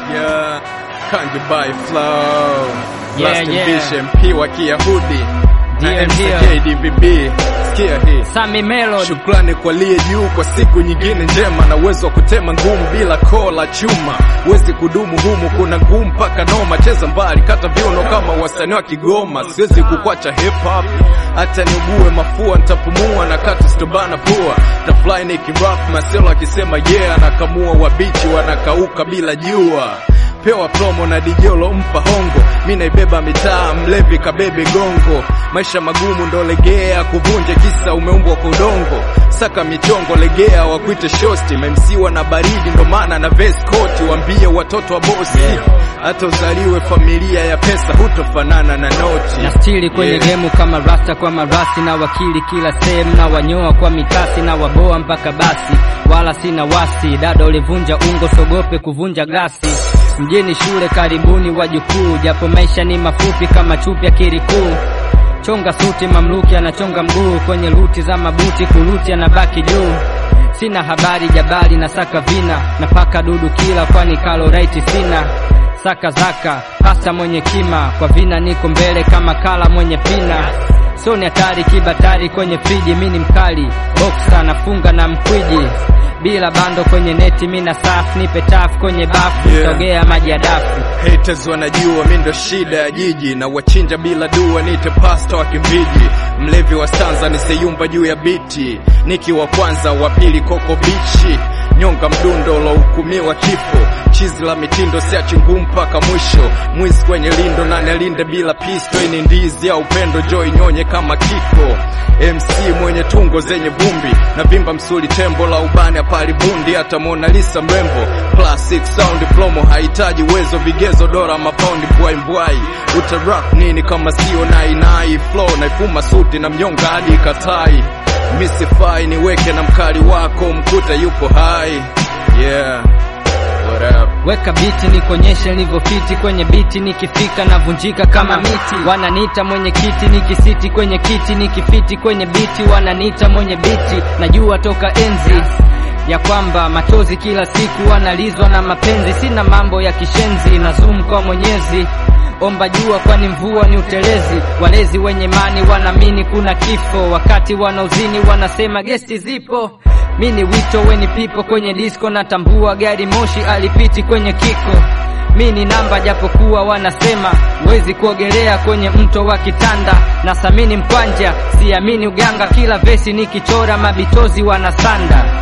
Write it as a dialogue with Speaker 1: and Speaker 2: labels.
Speaker 1: Yeah, Kangi by Flow.
Speaker 2: Yeah,
Speaker 1: Last
Speaker 2: yeah.
Speaker 1: Ambition, P wa Kiyahudi. Na
Speaker 2: Ndio,
Speaker 1: MCK DBB. Sikia hii.
Speaker 2: Sami Melody
Speaker 1: Shukrani kwa liye juu kwa siku nyingine njema na uwezo wa kutema ngumu bila koo la chuma. Huwezi kudumu humu, kuna ngumu mpaka noma. Cheza mbali, kata viuno kama wasanii wa Kigoma. Siwezi kukwacha hip hop, hata niugue mafua nitapumua na kati sitobana pua. Tafly nikirap maselo akisema yeah, anakamua wabichi wanakauka bila jua pewa promo na dijolo mpa hongo, mi naibeba mitaa, mlevi kabebe gongo. Maisha magumu ndo legea, kuvunje kisa umeumbwa kwa udongo. Saka michongo legea, wakuite shosti, memsiwa na baridi, ndo maana na vest koti, wambie watoto wa bosi hata uzaliwe familia ya pesa, hutofanana na noti
Speaker 2: na stili kwenye
Speaker 1: Yeah.
Speaker 2: gemu kama rasta kwa marasi na wakili kila sehemu na wanyoa kwa mikasi na waboa mpaka basi, wala sina wasi. Dada ulivunja ungo, sogope kuvunja glasi. Mjini shule karibuni wajukuu, japo maisha ni mafupi kama chupi ya kirikuu. Chonga suti, mamluki anachonga mguu kwenye luti za mabuti, kuluti anabaki juu. Sina habari jabali na saka vina na paka dudu kila, kwani kaloraiti sina saka zaka pasta mwenye kima kwa vina niko mbele kama kala mwenye pina so ni hatari kibatari kwenye friji mi ni mkali boksa nafunga na mkwiji bila bando kwenye neti mi na safu nipe tafu kwenye bafu
Speaker 1: Yeah.
Speaker 2: sogea maji ya dafu
Speaker 1: Haters wanajua mi ndo shida ya jiji na wachinja bila dua, nite pasta wa kimbiji, mlevi wa stanza niseyumba juu ya biti, niki wa kwanza wa pili koko bichi, nyonga mdundo ulohukumiwa kifo, chizi la mitindo siachi ngumu mpaka mwisho, mwizi kwenye lindo na nilinde bila pisto, ini ndizi ya upendo joy nyonye kama kifo, MC mwenye tungo zenye vumbi na vimba msuli tembo la ubani hapali bundi, hata Mona Lisa mrembo, classic sound promo hahitaji uwezo vigezo dora mapaundi mbwai mbwai, utarap nini kama sio nainai flow naifuma suti na mnyonga hadi katai, misifai niweke na mkali wako mkuta yupo hai yeah what up
Speaker 2: weka biti nikonyeshe nilivyofiti kwenye biti nikifika navunjika kama miti wananiita mwenye kiti nikisiti kwenye kiti nikifiti kwenye biti wananiita mwenye biti najua toka enzi ya kwamba machozi kila siku wanalizwa na mapenzi sina mambo ya kishenzi na zoom kwa mwenyezi omba jua kwani mvua ni utelezi walezi wenye mani wanaamini kuna kifo wakati wanauzini wanasema gesti zipo mi ni wito weni pipo kwenye disco natambua gari moshi alipiti kwenye kiko mi ni namba japokuwa wanasema wezi kuogelea kwenye mto wa kitanda na samini mkwanja siamini uganga kila vesi nikichora mabitozi wanasanda